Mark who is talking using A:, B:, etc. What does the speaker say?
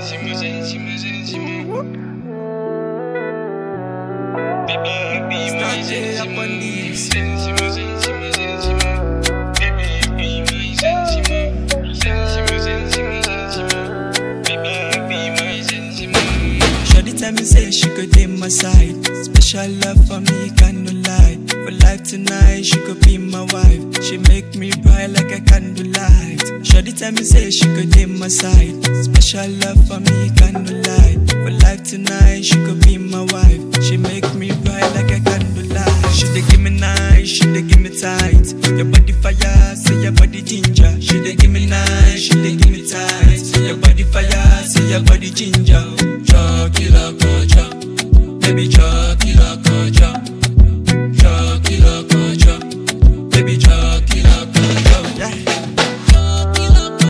A: Sentimos, sentimos, sentimos. Baby, be my sentimos. Sentimos, sentimos, sentimos. Baby, be my sentimos. Sentimos, sentimos, sentimos. Baby, be my sentimos.
B: Shorty tell me say she could take my side. Special love for me, can't no lie. For life tonight, she could be my wife. She make me bright like a candlelight. Shorty tell me say she could take my side. Special love for me, can't no lie. For life tonight, she could be my wife. She make me bright like a candlelight. She dey give me nice, she dey give me tight. Your body fire, say your body ginger. She dey give me nice, she dey give me tight. Your body fire, say your body ginger. Chalk it up,